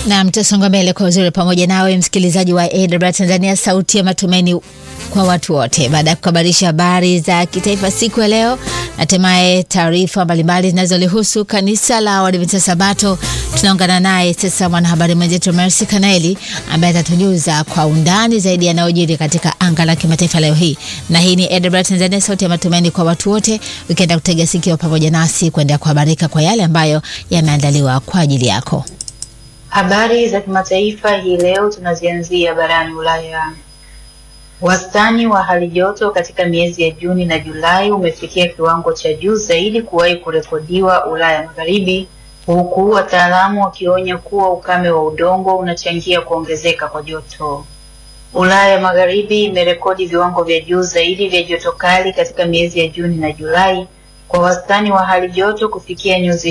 na mtasonga mbele kwa uzuri pamoja nawe msikilizaji wa AWR Tanzania, sauti ya matumaini kwa watu wote. Baada ya kukabarisha habari za kitaifa siku ya leo, hatimaye taarifa mbalimbali zinazolihusu kanisa la Waadventista Sabato, tunaungana naye sasa mwanahabari mwenzetu Mercy Kanaeli ambaye atatujuza kwa undani zaidi yanayojiri katika anga la kimataifa leo hii. Na hii ni AWR Tanzania, sauti ya matumaini kwa watu wote, ukienda kutega sikio pamoja nasi kuendelea kuhabarika kwa yale ambayo yameandaliwa kwa ajili yako. Habari za kimataifa hii leo tunazianzia barani Ulaya. Wastani wa hali joto katika miezi ya Juni na Julai umefikia kiwango cha juu zaidi kuwahi kurekodiwa Ulaya Magharibi, huku wataalamu wakionya kuwa ukame wa udongo unachangia kuongezeka kwa joto. Ulaya Magharibi imerekodi viwango vya juu zaidi vya joto kali katika miezi ya Juni na Julai kwa wastani wa hali joto kufikia nyuzi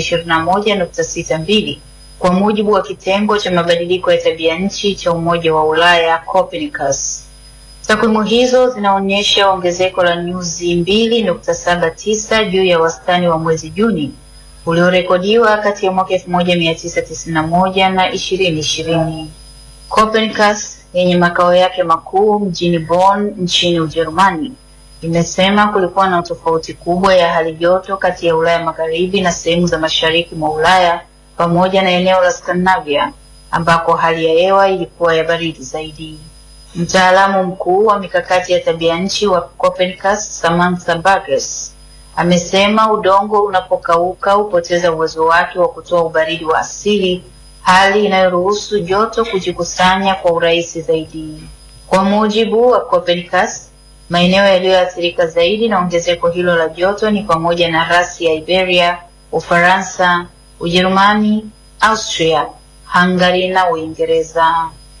21.62 kwa mujibu wa kitengo cha mabadiliko ya tabia nchi cha Umoja wa Ulaya Copernicus. Takwimu hizo zinaonyesha ongezeko la nyuzi 2.79 juu ya wastani wa mwezi Juni uliorekodiwa kati ya mwaka 1991 na 2020. Copernicus yenye makao yake makuu mjini Bonn nchini Ujerumani imesema kulikuwa na tofauti kubwa ya hali joto kati ya Ulaya Magharibi na sehemu za mashariki mwa Ulaya pamoja na eneo la Scandinavia ambako hali ya hewa ilikuwa ya baridi zaidi. Mtaalamu mkuu wa mikakati ya tabia nchi wa Copernicus, Samantha Burgess, amesema udongo unapokauka hupoteza uwezo wake wa kutoa ubaridi wa asili, hali inayoruhusu joto kujikusanya kwa urahisi zaidi. Kwa mujibu wa Copernicus, maeneo yaliyoathirika zaidi na ongezeko hilo la joto ni pamoja na rasi ya Iberia, Ufaransa, Ujerumani, Austria, Hungary na Uingereza.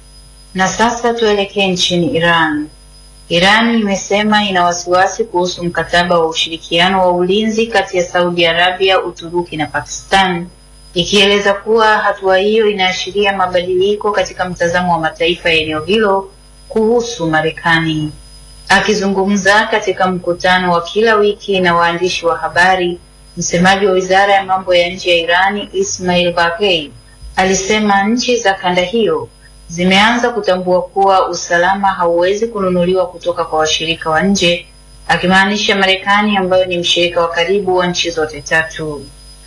Na sasa tuelekee nchini Iran. Iran imesema ina wasiwasi kuhusu mkataba wa ushirikiano wa ulinzi kati ya Saudi Arabia, Uturuki na Pakistan, ikieleza kuwa hatua hiyo inaashiria mabadiliko katika mtazamo wa mataifa ya eneo hilo kuhusu Marekani. Akizungumza katika mkutano wa kila wiki na waandishi wa habari, msemaji wa Wizara ya Mambo ya Nje ya Irani, Ismail Baghei, alisema nchi za kanda hiyo zimeanza kutambua kuwa usalama hauwezi kununuliwa kutoka kwa washirika wa nje, akimaanisha Marekani ambayo ni mshirika wa karibu wa nchi zote tatu.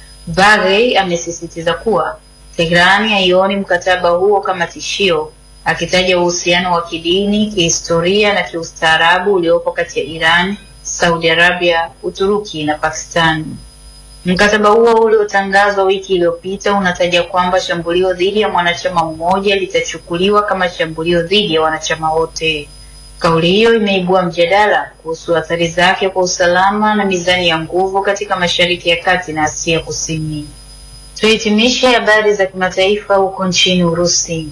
Baghei amesisitiza kuwa Teherani haioni mkataba huo kama tishio, akitaja uhusiano wa kidini, kihistoria na kiustaarabu uliopo kati ya Iran, Saudi Arabia, Uturuki na Pakistan. Mkataba huo uliotangazwa wiki iliyopita unataja kwamba shambulio dhidi ya mwanachama mmoja litachukuliwa kama shambulio dhidi ya wanachama wote. Kauli hiyo imeibua mjadala kuhusu athari zake kwa usalama na mizani ya nguvu katika Mashariki ya Kati na Asia Kusini. Tuhitimishe habari za kimataifa huko nchini Urusi.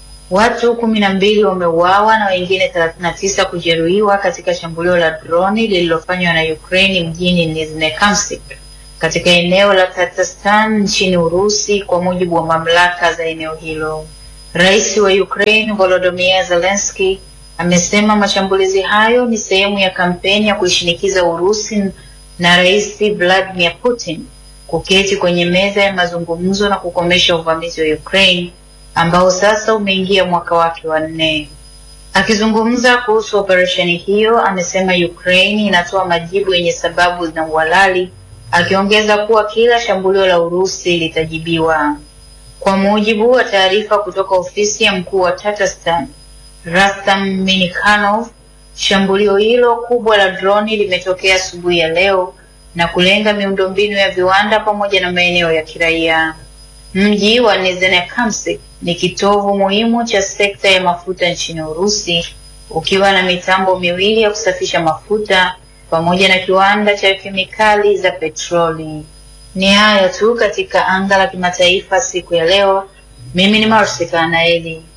Watu kumi na mbili wameuawa na wengine 39 kujeruhiwa katika shambulio la droni lililofanywa na Ukraine mjini Nizhnekamsk katika eneo la Tatarstan nchini Urusi, kwa mujibu wa mamlaka za eneo hilo. Rais wa Ukraine Volodymyr Zelensky amesema mashambulizi hayo ni sehemu ya kampeni ya kuishinikiza Urusi na Rais Vladimir Putin kuketi kwenye meza ya mazungumzo na kukomesha uvamizi wa Ukraine ambao sasa umeingia mwaka wake wa nne. Akizungumza kuhusu operesheni hiyo, amesema Ukraine inatoa majibu yenye sababu na uhalali akiongeza kuwa kila shambulio la Urusi litajibiwa. Kwa mujibu wa taarifa kutoka ofisi ya mkuu wa Tatarstan, Rastam Minikhanov, shambulio hilo kubwa la droni limetokea asubuhi ya leo na kulenga miundombinu ya viwanda pamoja na maeneo ya kiraia. Mji wa Nizhnekamsk ni kitovu muhimu cha sekta ya mafuta nchini Urusi, ukiwa na mitambo miwili ya kusafisha mafuta pamoja na kiwanda cha kemikali za petroli. Ni hayo tu katika anga la kimataifa siku ya leo. Mimi ni Marcy Kanaeli.